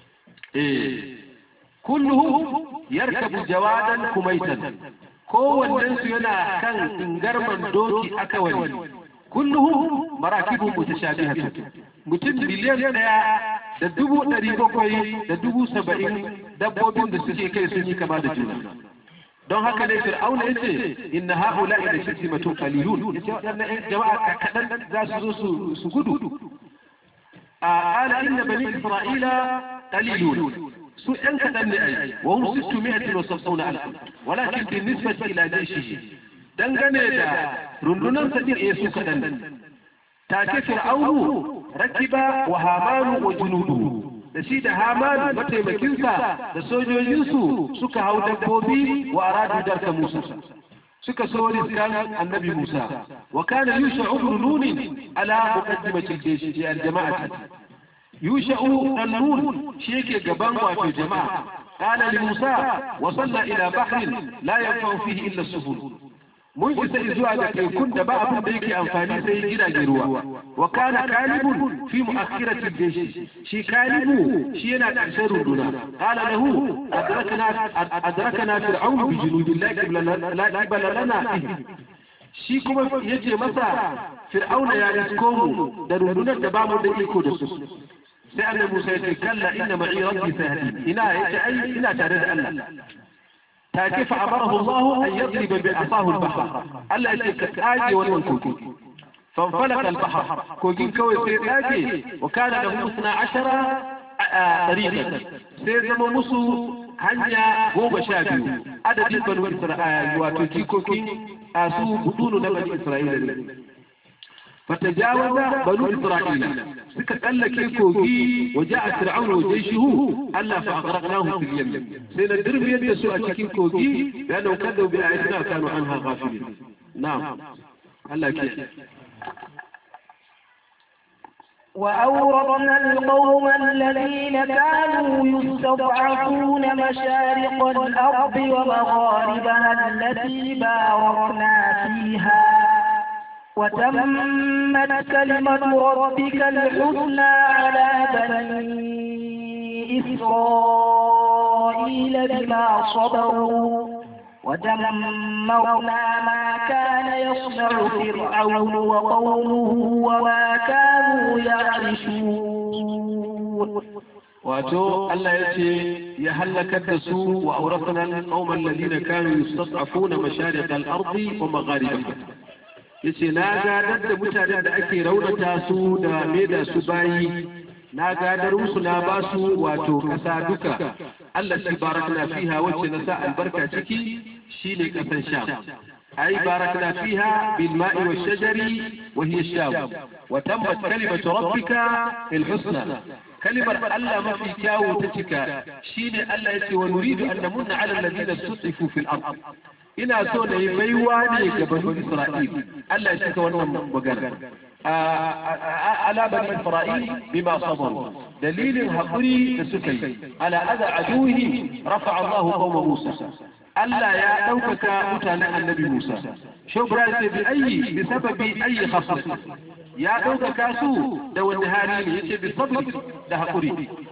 eh kulluhu yarkabu jawadan kumaitan kowannen su yana kan ingarman doki aka wani kulluhu marakibu mutashabihatu mutum biliyan daya da dubu ɗari bakwai da dubu saba'in dabbobin da suke kai sun yi kama da juna don haka ne fir'auna yace inna haula ila shirzimatun qalilun yace waɗannan jama'a kaɗan za su zo su gudu قال إن بني إسرائيل قليلون سوء كدن أي وهم ستمائة وسبعون ألفا ولكن بالنسبة إلى جيشه dangane da rundunar sadir ya su kaɗan take fir'aunu rakiba wa hamanu wa junudu da shi da hamanu mataimakinsa da sojojinsu suka hau dabbobi wa aradu darka musa suka so riskan annabi musa wa kana yusha'u ibn nun ala muqaddimati al-jaysh ya al-jama'ati yusha'u an-nun shi yake gaban wato jama'a qala li musa wa salla ila bahrin la yanfa'u fihi illa as-subul mun isa zuwa ga tekun da ba abin da yake amfani sai gidajen ruwa wa kana kalibun fi mu'akhirati al-jaysh shi kalibu shi yana ƙarshen runduna qala lahu adrakana adrakana fir'aun bi junudillahi la qibala lana shi kuma yace masa fir'auna ya risko mu da rundunar da ba mu da iko da su sai annabi Musa ya ce kalla inna ma'i rabbi sayhdi ina yace ai ina tare da Allah take fa amarahu Allah an yadriba bi asahu al-bahr Allah ya ce ka kage wannan koki فانفلق البحر كوكين كوي سي داجي وكان له 12 طريقا سي زما مسو hanya goma sha biyu adadin banu isra'ila wato jikokin a su budunu na bani isra'ila ne fatajawaza banu isra'ila suka tsallake kogi waje a fir'aun wa jayshihu Allah fa aghraqnahu fil yam sai na dirmiyar da su a cikin kogi ya nauka da bi ayatina kanu anha ghafilin na'am Allah ke وأورثنا القوم الذين كانوا يستضعفون مشارق الأرض ومغاربها التي باركنا فيها وتمت كلمة ربك الحسنى على بني إسرائيل بما صبروا ودمرنا ما كان يصنع فرعون وقومه وما كانوا يعرشون wato Allah ya ce ya halakar da su wa auratana al-qauman alladhina kanu yustad'afuna mashaриق al-ardi wa magharibaha yace na gadar da mutanen da ake raunata su da maida su bayi na gadar musu na ba su wato kasa duka Allah shi barakna fiha wacce na sa albarka ciki shine kasan sham ai barakna fiha bil ma'i wash shajari wa hiya sham wa tammat kalimatu rabbika al husna kalimar Allah mafi kyawu ta cika shine Allah yace wa nuridu an namunna ala alladhina sutifu fil ard ina so na yi baiwa ne ga banu Isra'il Allah ya cika wannan magana على بني إسرائيل بما صبروا دليل هقري السكي على أذى عدوه رفع الله قوم موسى Allah ya ɗaukaka mutanen annabi Musa shobra ce bi ayi bi sababi ayi khasas ya ɗaukaka su da wani hali ne yace bi sabri da haƙuri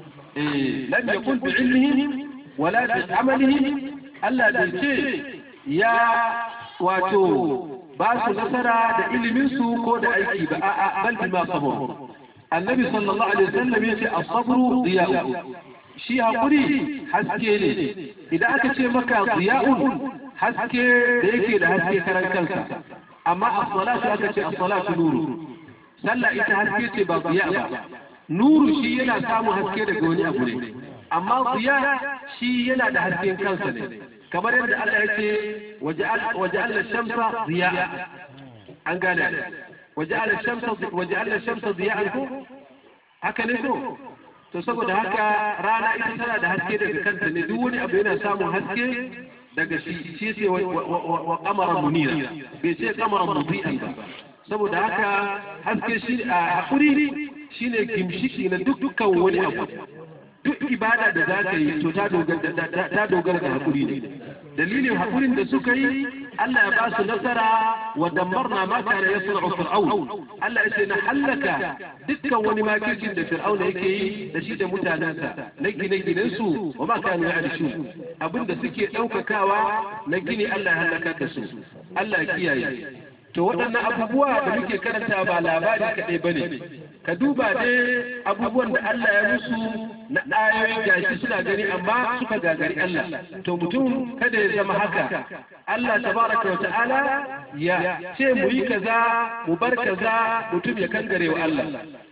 eh lam yakun bi ilmihim wala bi amalihim Allah bai ce ya wato ba su nasara da ilimin su ko da aiki ba a'a bal bima sabaru annabi sallallahu alaihi wasallam yace as-sabru diya'u shi haƙuri haske ne idan aka ce maka ziya'un haske da yake da haske karan kansa amma as-salatu aka ce as-salatu nuru sallah ita haske ce ba ziya ba nuru shi yana samun haske daga wani abu ne amma ziya shi yana da hasken kansa ne kamar yadda Allah ya ce waja'al shamsa ziya'a an gane waja'al shamsa waja'al shamsa ziya'an ko haka ne ko to saboda haka rana ita tana da haske daga kanta ne duk wani abu yana samun haske daga shi shi ce wa kamaran munira bai ce kamaran mudi'an ba saboda haka haske shi a hakuri shine gimshiki na dukkan wani abu duk ibada da za ka yi to ta dogara da hakuri ne dalilin hakurin da suka yi Allah ya ba su nasara wa dammarna ma kana yasna'u fir'aun Allah ya ce na hallaka dukkan wani makircin da fir'auna yake yi da shi da mutanensa na gine-ginen su wa ma kanu ya'rishu abinda suke daukakawa na gini Allah ya halaka da su Allah ya kiyaye to waɗannan abubuwa da muke karanta ba labari kaɗai ba ne ka duba ne abubuwan da Allah ya musu na ayoyi gashi suna gani amma suka gagari Allah to mutum kada ya zama haka Allah tabaraka wa ta'ala ya ce mu yi kaza mu bar kaza mutum ya kangare wa Allah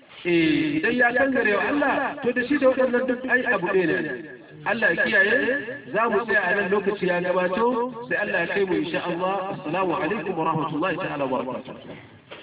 eh idan ya kangare wa Allah to da shi da waɗannan duk ai abu ɗaya ne Allah ya kiyaye za mu tsaya a nan lokaci ya gabato sai Allah ya kai mu insha Allah assalamu alaikum wa rahmatullahi ta'ala wa barakatuh